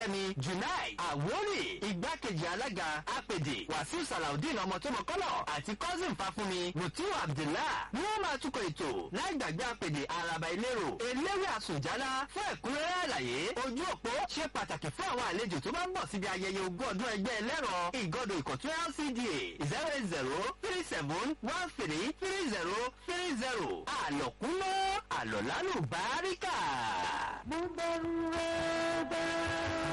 ẹni junai àwórì igbákejì alága apèdè wàsíù salaudeen ọmọ tó mọ kọ́lọ̀ àti cousin fáfúnmi mutiu abdullah ni wọ́n máa túkọ̀ ètò láì gbàgbé apèdè araba ìlérò eléwé àsùnjálá fún ẹ̀kúnrẹ́rẹ́ àlàyé ojú òpó ṣe pàtàkì fún àwọn àlejò tó bá ń bọ̀ síbi ayẹyẹ ogún ọdún ẹgbẹ́ ẹlẹ́rọ ìgọ́dọ̀ ìkọ̀tún lcda zero eight zero three seven one three three zero three zero àlọ́kúnlọ́ àlọ́lálù báríkà. mo bẹ̀rù rẹ̀ bẹ́ẹ̀.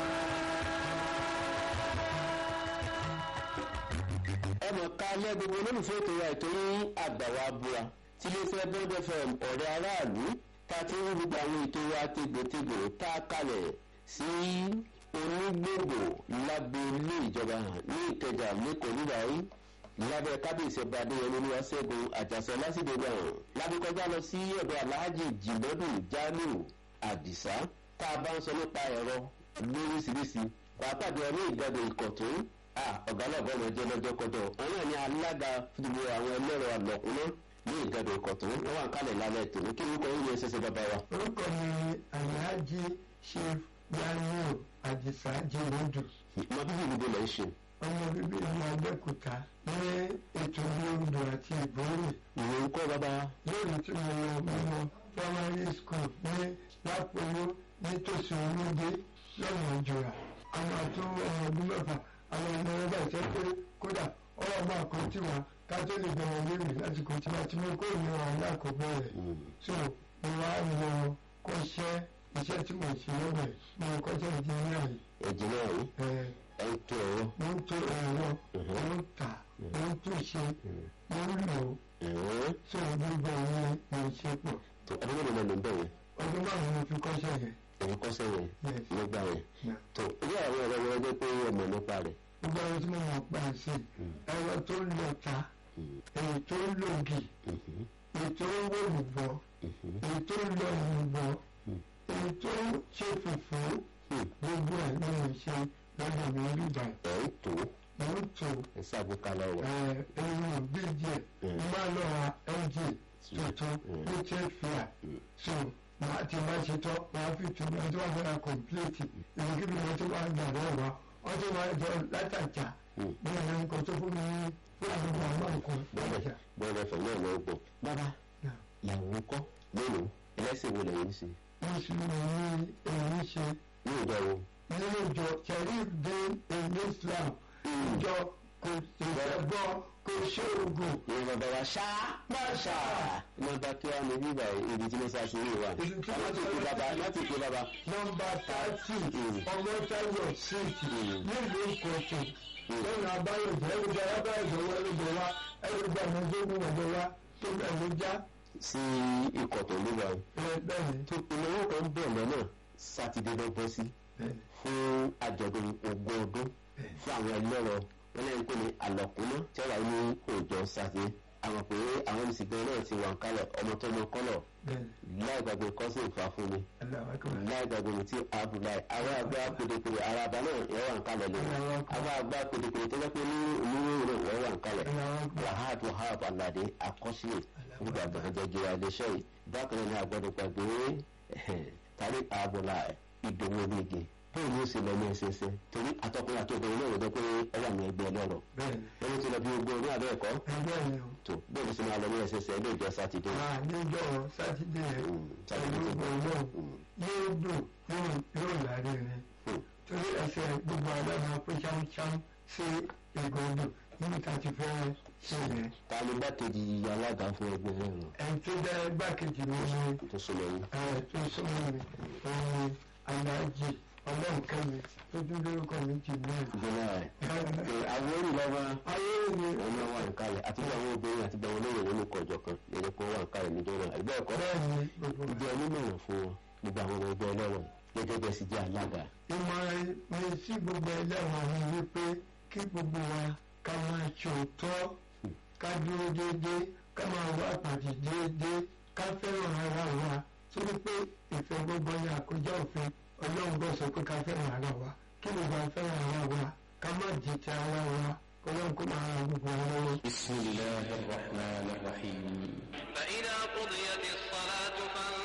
ẹ mọ̀ ká lẹ́ gbogbo olólùfẹ́ ètò wa ìtorí àgbàwá búra tí iléeṣẹ́ bond fm ọ̀rẹ́ aráàlú tá a ti ń gbogbo àwọn ètò wa tégbòtégbò tá a kalẹ̀ sí onígbògbò lábẹ́ ilé ìjọba hàn ní ìkẹjà lẹ́kọ̀ọ́ níbàáyí lábẹ́ kábíyèsí ọba adéyẹmí olúwaṣẹ́gun àjàsọ lásìkò gbà hàn lábẹ́kọjá lọ sí ọ̀dọ̀ aláàjì jìnnọ́dún jamiu àdìsá tá a bá ń sọ nípa ẹ̀rọ lóríṣiríṣi pàápàá bí ọdún ìgbàdo ìkọ̀tún ọ̀gá lọ́gọ́ ọmọ ẹjẹ́ lọ́jọ́ kọjọ́ òun náà ní alága gbogbo àwọn ẹlẹ́rọ àlọ́kùnná ní ìgbàdo ìkọ̀tún wọ́n wà ń kálẹ̀ lálẹ́ tòun kí orúkọ yín ní ẹsẹsẹ bàbá wa. orúkọ mi alhaji chief daniel adisa jirodu ọmọ bíbí ìlú lè ṣe. ọmọ bíbí ìlú abẹ́òkúta ní ètò ìlú àti ìbòrè ìwé ńkọ́ bàbá. lórí tí mo lọ mímọ primary school ní lápòwó nítòsí olóde lọ́nà ìjọra àwọn àti ọmọ ọdún mẹ́fà àwọn ọmọ ẹgbẹ́ ìṣẹ́ pé kódà ọ̀rọ̀ máa kọ́ tí wọn ká tó lè bẹ̀rẹ̀ lórí lásìkò tí wọn ti mú kó ìlú wọn alákọ̀ọ́bẹ̀rẹ̀ so mo wá lọ kọ́ṣẹ́ iṣẹ́ tí mo ṣe lọ́bẹ̀ mo kọ́ṣẹ́ ìdíyẹ yìí ẹ̀jẹ̀ náà rí ẹ̀ ẹ̀ ń tó ẹ̀rọ. mo ń tó ẹ̀rọ mo ń tà mo ń tó ṣe mo ń lò ó ẹ̀rọ so gbogbo ìyẹn mo ń ṣe pọ̀ tó ọdún mélòó náà ló ń bẹ̀ yẹn ọdún márùn-ún mo fi kọ́ṣẹ́ yẹn èyí kọ́sẹ́ yẹn Yes. nígbà yẹn. Yeah. tó ilé àwọn ẹ̀rọ wọn jẹ́ pé ọmọ nípa rẹ̀. gbogbo àwọn tí mo mọ̀ pa sí ẹ̀rọ tó ń lọ ta èyí tó ń lògì èyí tó ń wò lùbọ̀ èyí tó ń lọ lùbọ̀ èyí tó ń ṣe fùfú gbogbo ẹ̀ ní mo ṣe lọ́dọ̀ mi rí báyìí ẹ̀ ń tó mo ń tò ẹ̀ ṣàgbékalẹ̀ rẹ̀. ẹ̀rọ bíjì mo máa lọ ra lg tuntun ní chefia so màá ti máa ṣe tọ́ màá fi tún bí wọ́n ti wá fẹ́ ra kọ̀mpléètì ìwé wọ́n ti wá gbà lọ́wọ́ wa wọ́n ti máa jọ látàjà bí ẹ̀rọ nǹkan tó fún mi ní fún àwọn ọmọ nǹkan látàjà. bọ́ọ̀lù ẹ̀fẹ̀ náà ló gbọ́. bàbá ìyàwó kọ́ mélòó ẹlẹ́sìn wo lẹ́yìn sí. mùsùlùmí ní èyí ṣe ní ìjọ wo. nínú ìjọ sharif din in islam ìjọ kò ìṣẹ́gbọ́ kò ṣe oògùn ní bàbá wa ṣá ṣá. nọmba kí wàá ní bíbá ibi tí mo sá sí ní ìwà. Ibi tí mo láti sá pè sí. bàbá láti pè bàbá. nọmba thirty ọmọtayọ street nílùú ìkọ̀tún lọ́nà abáyọ̀jẹ́ ẹ̀rọ̀jẹ́ abáyọ̀jẹ́ wọ ẹ̀rọ̀jẹ́ wa ẹ̀rọ̀jẹ́ àmọ́jọ́gùn ọ̀dọ́ wa tó bẹ̀rẹ̀ já sí ikọ̀ tó ló wà. bẹ́ẹ̀ni tó ìnáwó kan bọ̀ lọ́nà sátidé ló bọ́ sí bẹ́ẹ̀ni fún àjọ̀dún ogún ọdún fún àwọn ẹlẹ́rọ wọn lẹ́yìn pé ní àlọ́kùnná tí wàá ní òòjọ́ sátidé àwọn pé àwọn olùsìnkú náà ti wà ń kálẹ̀ ọmọ tó mọ kọ́lọ̀ bẹ́ẹ̀ni láì gbàgbé kọ́sìn ìfà fún mi aláwa kọ́ láì gbàgbé mi tí abdullahi àwọn àgbà pèdèpèdè ara àbá náà yẹ wà ń kálẹ̀ lónìí àwọn àgbà pèdèpèdè tó jẹ́ pé ní onírúurú náà wọ́n wà ń kálẹ̀ aláwa kọ́ wahab wahab alade akọ́sílẹ̀ nígbà gbàgbẹ́jọ iléeṣẹ́ yìí bákan náà ni àgbọ̀dọ̀ gbàgbé tàbí àbọ̀là ìdòwò onígi bóyá ní oṣù lọ́mọ ẹsẹsẹ torí àtọkùnrin àti obìnrin náà lọ́dọ̀ pé ó wà ní ẹgbẹ́ ọlọ́rọ̀ bẹ́ẹ̀ni ẹni tí lọ bí ogun ọdún àbẹ́ ẹ̀kọ́ ẹgbẹ́ mi o tó bóyá ní sinmi àlọ́ ní ẹsẹsẹ ilé ìjọ sátidé máa níjọ́ sátidé Mm, sátidé pẹ̀lú tó ọgbọ̀n yóò Mm. yóò dùn yóò yóò láre ni Mm. torí ẹsẹ̀ gbogbo alága pé ṣámṣám sí ìgbọ̀ndù níbi tá a ti fẹ́ ṣe yẹn ta ni gbàkejì alága fún ẹgbẹ́ rẹ̀ rán ẹni tó jẹ́ igbákejì mi ni tó súnmọ́ yín ẹ tó súnmọ́ mi òun ni aláàjì ọlọ́nkẹ́mi tó tún lórúkọ mi jì náà. ìjọba rẹ̀ àwọn orí lọ́wọ́ ayé mi ọmọ wa ń kalẹ̀ àti bí àwọn obìnrin àti bí àwọn olóyè wọn ní kọjọ kan ẹni kó wà ń kalẹ̀ níjọ́ náà ẹgbẹ́ ẹ̀kọ́ bẹ́ẹ̀ ni gbogbo ìjọ onímọ̀ràn fún wọn nígbà àwọn ọmọ ẹgbẹ́ ọlọ́rọ̀ gẹ́gẹ́ bẹ́ẹ̀ sì jẹ́ alága. ìmọ̀ràn mi sí gbogbo ẹlẹ́wọ̀n mi ni pé kí gbogbo wa ká máa ṣòótọ́ ká dúró déédéé ká máa wá àpàdé déédéé ká fẹ́ràn ara wa torí pé ìfẹ́ gbogbo ni àkójá òfin ọlọ́run bọ̀ sọ pé ká fẹ́ràn ara wa kí gbogbo wa fẹ́ràn ara wa ká má jìtì ara wa ọlọ́run kó máa ran gbogbo wa lọ́wọ́. بسم الله الرحمن الرحيم فإذا قضيت الصلاة فانتشروا